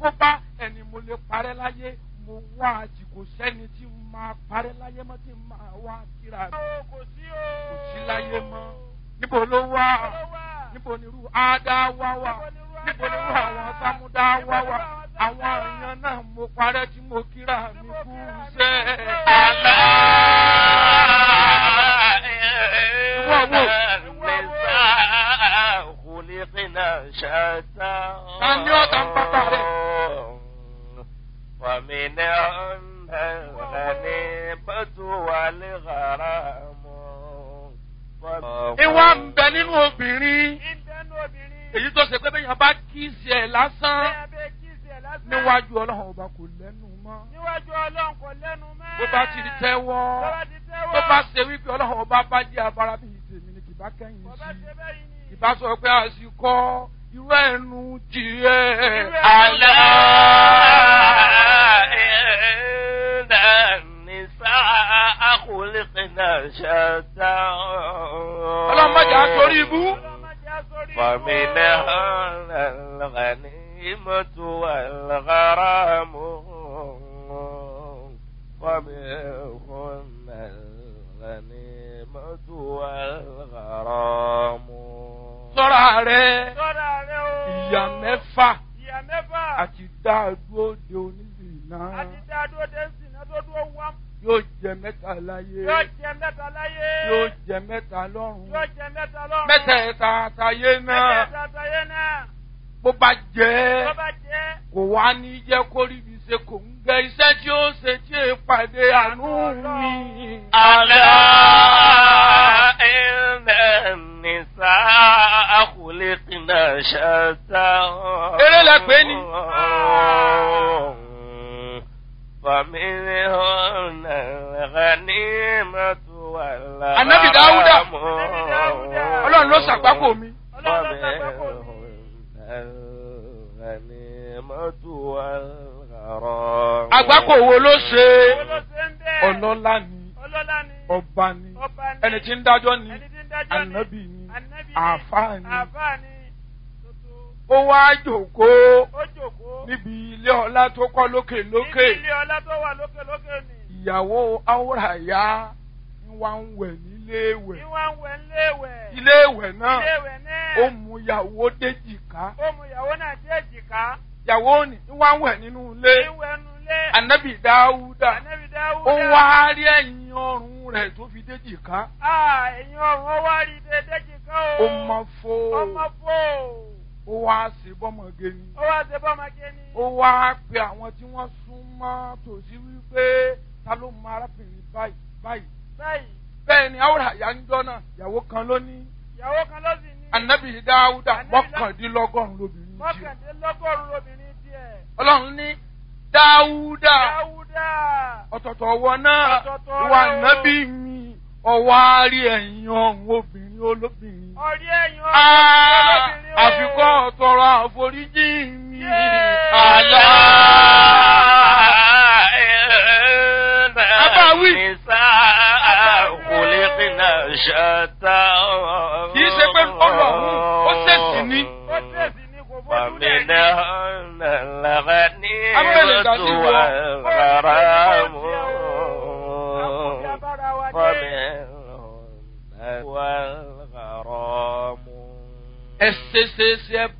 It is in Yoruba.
kó bá ẹni mo lè parẹ́ láyé mo wá àjì kò sẹ́ni tí n máa parẹ́ láyé mọ́ tí n máa wá kíra mi kò sí o. kò sí láyé mọ́ níbo ló wà níbo ni irú ádá wá wà níbo ni irú àwọn sámúdá wá wà àwọn èèyàn náà mo parẹ́ tí mo kíra mi kú sẹ́ àlá. Tani ó tàn pápá rẹ̀? ومنهن الغنيمة والغرام ìwà ń bẹ nínú obìnrin ìdánù obìnrin. èyí tó ṣe pé bẹ́ẹ̀ yẹn bá kíìsì ẹ̀ lásán bẹ́ẹ̀ bẹ́ẹ̀ kí ìsẹ̀ lásán. níwájú ọlọ́run ọba kò lẹ́nu mọ́ níwájú ọlọ́run kò lẹ́nu mọ́. bó bá ti di tẹ́wọ́ Tó bá ti tẹ́wọ́. tó bá ṣe wípé ọlọ́run ọba bá jẹ́ abara bíi tèmi ni kì bá kẹ́yìn Bó bá sí ṣe bẹ́yìn ni. ìbá sọ pé àsìkò irú ẹnu jìrẹ́ Irú ẹnu ألا jìrẹ́. إن النساء خلقنا شتى ọlọ́run má jà á sórí ibú Ọlọ́run má jẹ́ á sórí ibú. فمنهن الغنيمة والغرام ومنهن الغنيمة والغرام sọ́ra rẹ̀ Sọ́ra rẹ o. ìyá mẹ́fà Ìyá mẹ́fà. àti dáadúró de onílù náà Àti dá dúró dé sí iná tó dúró wá. yóò jẹ mẹ́ta láyé Yóò jẹ mẹ́ta láyé. yóò jẹ mẹ́ta lọ́run Yóò jẹ mẹ́ta lọ́run. mẹ́tẹ̀ẹ̀ta àtàyé náà Mẹ́tẹ̀ẹ̀ta àtàyé náà. bó bá jẹ́ Tó bá jẹ́. kò wá ní jẹ́ kó rí ibi ṣe kò ń gẹ iṣẹ́ tí ó ṣe tí è pàdé àánú mi. ألا إن النساء خلقنا شتى Eré lẹ pè ní. فمنهن الغنيمة والغرام Ànábì Dáúdà. Ànábì Dáúdà. ọlọ́run ló ṣàgbákò mi. Ọlọ́run ló ṣàgbákò mi. الغنيمة والغرام àgbákò wo ló ṣe Owó ló ṣe ń bẹ́ẹ̀. ọlọ́lá ni Ọlọ́lá ni. ọba ni Ọba ni. ẹni tí ń dájọ́ ni Ẹni tí ń dájọ́ ni. ànábì ni Ànábì ni. àáfàá ni Àáfàá ni. Tuntun. ó wá jòkóó Ó jòkó. níbi ilé ọlá tó kọ́ lókè lókè Níbi ilé ọlá tó wà lókè lókè ni. ìyàwó áwòràyá ń wá ń wẹ̀ nílé ìwẹ̀ Ìwà ń wẹ̀ ńléèwẹ̀. ilé ìwẹ̀ náà Iléèwẹ̀ náà. ó mú ìyàwó déjìká Ó mú ìyàwó náà dé èjìká. ìyàwó ni ń wá ń wẹ̀ nínú ilé Ìwẹ̀ nulé. ànábì dáúdà Ànábì Dáúdà. ó wá rí ẹ̀yìn ọrùn rẹ̀ tó fi déjìká Ah, ẹ̀yin ọ̀run ó wá rí dé déjìká o. ó mọ fó Ọmọ fò. ó wá sí bọ́mọge ni Ó wá ṣe bọ́mọge ni. ó wá pe àwọn tí wọ́n sún mọ́ tòsí wípé ta ló mọ arábìnrin báyìí báyìí Báyìí, bẹ́ẹ̀ ni áwòràyá ń jọ́ náà ìyàwó kan ló ní ìyàwó kan ló sì ní. ànábì dáúdà Ànábì Dá- mọ́kàndínlọ́gọ́rùn-ún lóbìnrin tiẹ̀. Mọ́kàndínlọ́gọ́rùn-ún lobìnrin tiẹ̀. ọlọ́run ní dáúdà Dáúdà. ọ̀tọ̀tọ̀ ọwọ́ náà Ọ̀tọ̀ọ̀tọ̀ ìwà rẹ̀ o. nábì mi ọwọ́ àárí ẹ̀yìn ọ̀hún obìnrin olóbìnrin. Ọ̀rí ẹ̀yin ọ̀run Ah, lobìnrin o. àfikọ́ ọ̀tọ̀rọ̀ àforíjì mi. Yéé. àlá. Abáwí. ṣẹta. kì í ṣe pé ọlọ́run ó ṣèṣì ní. Ó tẹ̀sí ní kò fojú lẹ̀ ní. فمنهن الغنيمة Abẹ́lẹ̀ ìdájí wọ. والغرام Àkùnjẹ abára wa dé. ومنهن والغرام ẹ ṣe ṣe ṣe ẹ